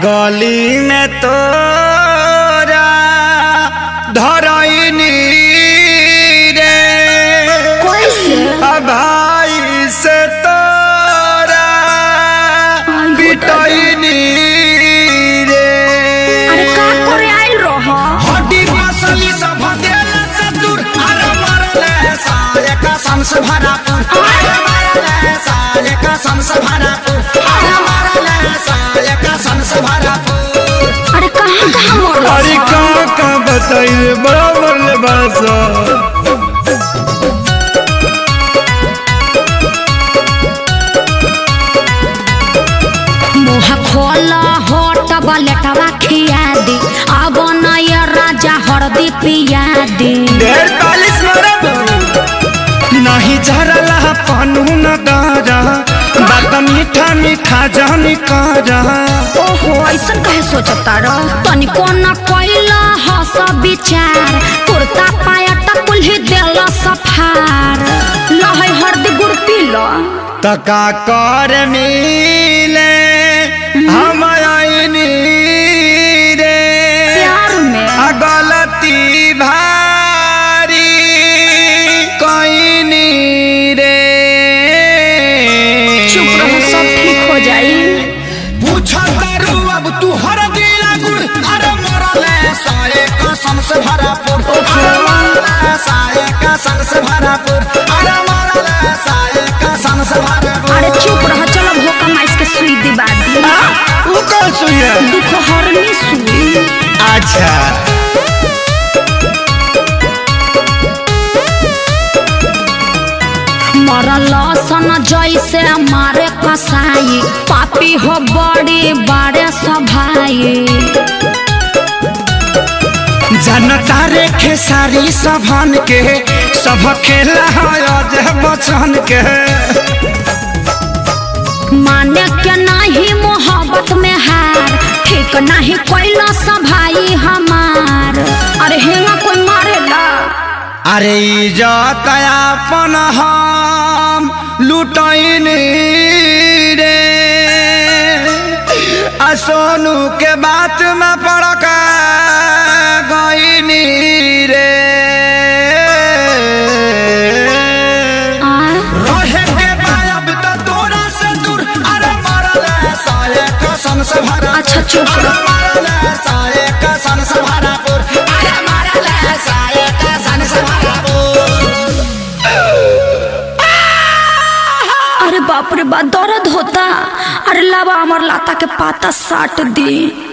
गली में तोरा धरैनी रे कैसे आ भाई से तोरा आई पिटैनी रे अरे का करे आइल रह हड्डी मसली सब देला से दूर अरे मरले साले का संस भरापुर अरे मरले साले का संस भरापुर अरे मरले साले का संस भरापुर अरे कहाँ कहाँ मरल अरे का का बताइए बराबर ले बासा मुँह खोल होट बलेटवा खिया दी अब नया राजा हरदी पिया दी ढेर पालिश मरब नहीं झरला पानू न दारा बात मीठा मीठा जानी कारा ओहो ऐसन कहे सोचता रह तनिको न कैला हस विचार कुर्ता पायट कुल्ही देला सफार लहै हरदी गुड़ पी लो तका कर मिले हम आईनी रे प्यार में आ गलती भारी कईनी रे चुप रहो सब ठीक हो जाई पूछा करू अब तू हर दिला गुड़ अरे मरले साए कसम से भरापुर अरे मरले साए कसम से भरापुर अरे मरले साए कसम से भरापुर अरे चुप रह चलो भोका माइस के सुई दिबा दी वो कौन सुई है दुख हरनी सुई अच्छा मरल सन जैसे मारे कसाई पापी हो बड़ी बारे सभाई जनता रे खेसारी सभन के सब खेला है बचन के माने के नहीं मोहब्बत में हार ठीक नहीं कैला सभाई हमार अरे हेंगा कोई मारेला अरे इज्जत अपन हम लुटैनी रे आ सोनू के बात में पड़क गईनी रे आ रहे के गायब त तोरा से दूर अरे मरले साले कसम से भरा अच्छा चुप अरे रह मरले साले कसम से भरापुर अरे मरले साले कसम से भरापुर अरे बाप रे बा दर्द होता अरे लावा अमर लाता के पाता साट दी